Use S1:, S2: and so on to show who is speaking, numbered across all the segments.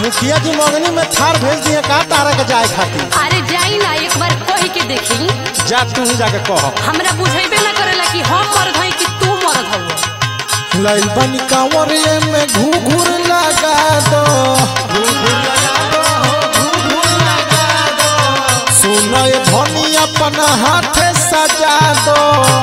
S1: मुखिया जी मंगनी में थार भेज दिए का तारा के जाए खातिर
S2: अरे जाई ना एक बार कह के देखी
S1: जा तू ही जाके कह
S2: हमरा बुझेबे ना करेला कि हम मर्द हई कि तू मर्द हऊ
S1: लइल बनी कांवरिए में घूघूर लगा दो सुनो ये धनी अपन हाथ सजा दो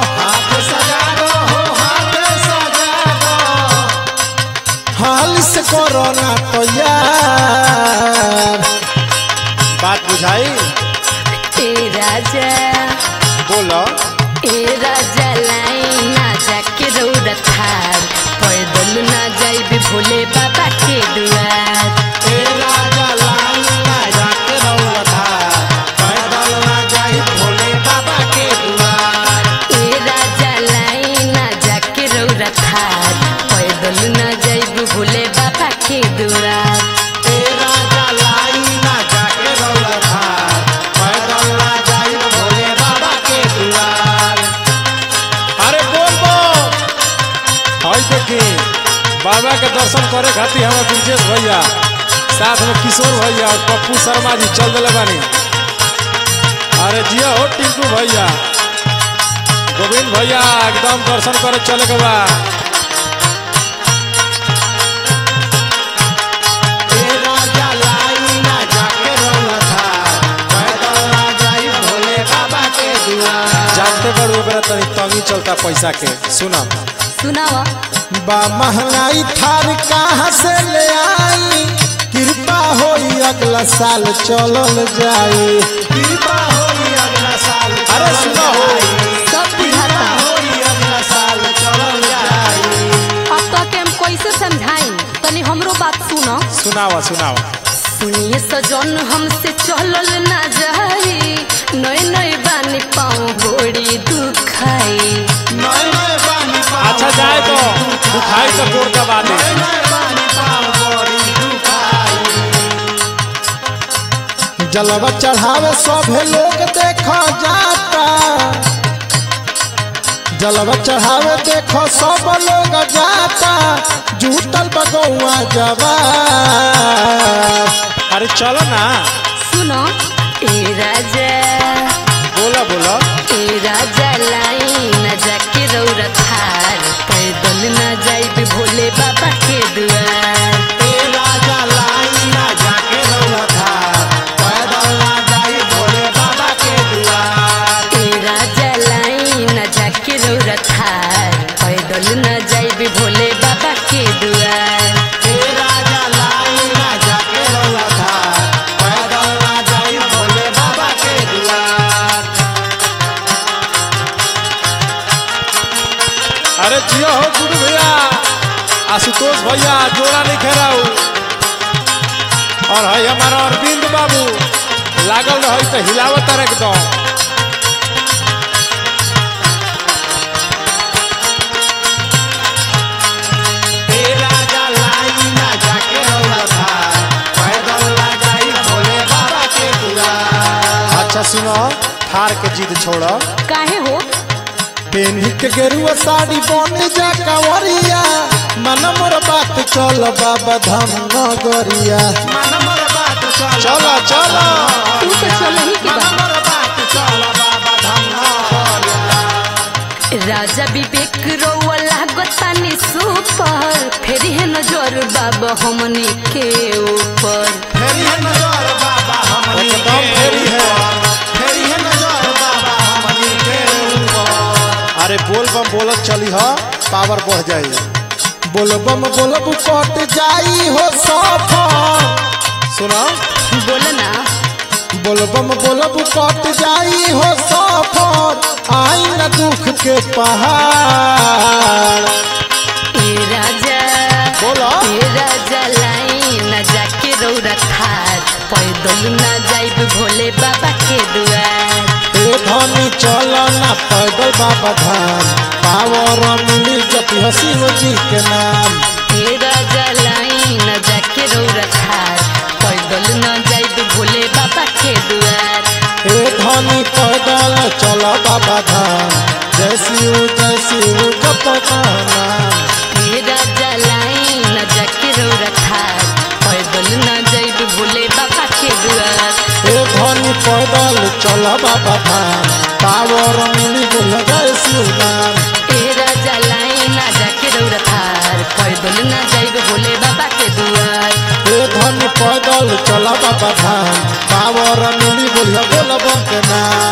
S1: हाल से कोरोना तो यार बात बुझाई
S2: ए राजा
S1: बोलो
S2: ए राजा लाई ना जाके रौदा थार पैदल ना जाइबे भोले बाबा के दुआर
S1: ए राजा लाल ना जाके रौला धार, पैदल ना जाई भोले बाबा के दुआर।
S2: ए राजा लाई ना जाके रौदा थार पैदल ना जाइबे भोले बाबा के दुआर
S1: ए राजा लाई ना जाके रौला धार, पैदल ना जाई भोले बाबा के दुआर। अरे बोल बोल हाय देखी बाबा के दर्शन करे खातिर हमारे ब्रिजेश भैया साथ में किशोर भैया और पप्पू शर्मा जी चल दिले बानी अरे जिया हो टिंकू भैया गोविंद भैया एकदम दर्शन करे चले के बा जानते बड़ ओकरा तनी तंगी चलता पैसा के सुना
S2: सुनावा
S1: बा महंगाई थार कहाँ से ले आई कृपा होई अगला साल चलल जाई कृपा होई अगला साल
S3: अरे सुना हो
S2: सब बुझाता
S1: होई अगला साल चलल जाई
S2: अब तो के हम कैसे समझाई तनी हमरो बात सुनो
S3: सुनावा सुनावा
S2: सुनिए सजन हमसे चलल ना जाई नए नए बानी पाँव बड़ी दुखाई
S1: नए नए बानी पाव
S3: अच्छा जाए तो दुखाई तो कोर का बात है
S1: नए नए बानी पाव बड़ी दुखाई। जलवा चढ़ावे सभे लोग देखो जाता जलवा चढ़ावे देखो सब लोग जाता जूतल बगौआ जवा
S3: अरे चलो ना
S2: सुनो ए राजा
S3: बोला बोला
S2: ए राजा लाई न जाके रौरा थार पैदल न जाइबे भोले बाबा के दुआर
S1: ए राजा लाई ना जाके रौला धार, पैदल ना जाई भोले बाबा के दुआर।
S2: ए राजा लाई न जाके रौरा थार पैदल न जाइबे भोले बाबा के दुआर
S1: ए राजा लाई ना जाके रौला धार, पैदल ना जाई भोले बाबा के दुआर।
S3: अरे जियो हो गुरु भैया आशुतोष भैया जोड़ा नहीं खेराऊ और है हमारा अरविंद बाबू लागल रही तो हिलावत एकदम
S1: ए राजा लाई ना जाके रौला धार, पैदल ना जाई भोले बाबा के दुआर। अच्छा सुनो थार के जिद छोड़ो
S2: काहे हो
S1: पेन्ही के गेरुआ साड़ी बन जा कंवरिया मन मोर बात चल बाबा धाम नगरिया मन मोर बात चल
S3: चलो चलो
S2: तू तो चल ही के बा
S1: मोर बात चल बाबा धाम नगरिया
S2: राजा विवेक रौआ लागतानी सुपर फेर है नजर बाबा हमनी के ऊपर
S1: फेरी है नजर बाबा हमनी
S3: एकदम फेरी है।
S1: फेरी है नजर बाबा हमनी के ऊपर
S3: अरे बोल बम बोलत चली हा
S1: पावर बढ़ जाई बोलबम बोलब कट जाई हो सफर
S3: सुना
S2: बोल ना
S1: बोलबम बोलब कट जाई हो सफर आई न दुख के पहाड़
S2: ए राजा
S1: बोला
S2: ए राजा लाई न जाके रौरा थार पैदल न जाइब भोले बाबा के दुआर
S1: ए धनी चल ना पैदल बाबा धाम पावर मिली जपी हसीन जी के नाम
S2: ए राजा लाई न जाके रौरा थार पैदल न जाइब भोले बाबा के दुआर
S1: ए धनी पैदल चल बाबा धाम जय शिव जय शिव जप नाम
S2: ए राजा लाई न जाके रौरा थार पैदल न जाइब
S1: चल बाबा धाम पावर मिली बोल जय शिव नाम
S2: ए राजा लाई ना जाके रौरा थार पैदल ना जाइब भोले बाबा के दुआर
S1: हे धन पैदल चल बाबा धाम पावर मिली बोल बोल बम के नाम